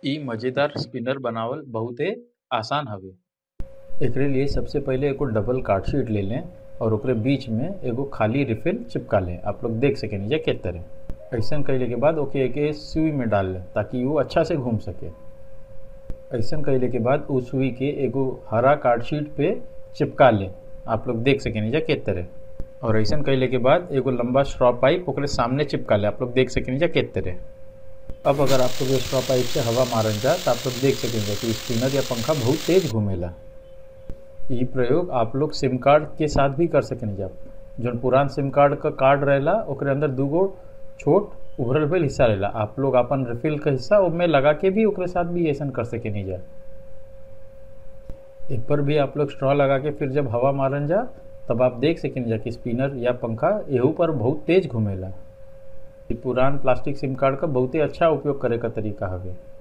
इ मजेदार स्पिनर बनावल बहुते आसान हवे एकरे लिए सबसे पहिले एगो डबल कार्ड शीट ले लें और ओकरे बीच में एगो खाली रिफिल चिपका लें आप लोग देख सकेनी जा के तरह ऐसन कैले के बाद ओके एक सुई में डाल लें ताकि वो अच्छा से घूम सके ऐसन कैले के बाद उस सुई के एगो हरा कार्ड शीट पे चिपका लें आप लोग देख सकेनी जा के तरह और ऐसन कैले के बाद एगो लंबा स्ट्रॉ पाइप ओकरे सामने चिपका ले आप लोग देख सकेनी जा के तरह अब अगर आप लोग स्ट्रॉ पाइप से हवा मारन जा तो आप लोग देख सकेंगे कि स्पिनर या पंखा बहुत तेज घूमेला ये प्रयोग आप लोग सिम कार्ड के साथ भी कर सकेंगे जब जौन पुरान सिम कार्ड का कार्ड रहेला ओकरे अंदर दूगो छोट उभरल भइल हिस्सा रहेला आप लोग अपन रिफिल का हिस्सा उसमें लगा के भी ओकरे साथ भी ऐसा कर सकेनी जा एक पर भी आप लोग स्ट्रॉ लगा के फिर जब हवा मारन जा तब आप देख सकेंगे जा कि स्पिनर या पंखा एहू पर बहुत तेज घूमेला पुरान प्लास्टिक सिम कार्ड का बहुते अच्छा उपयोग करे का तरीका हवे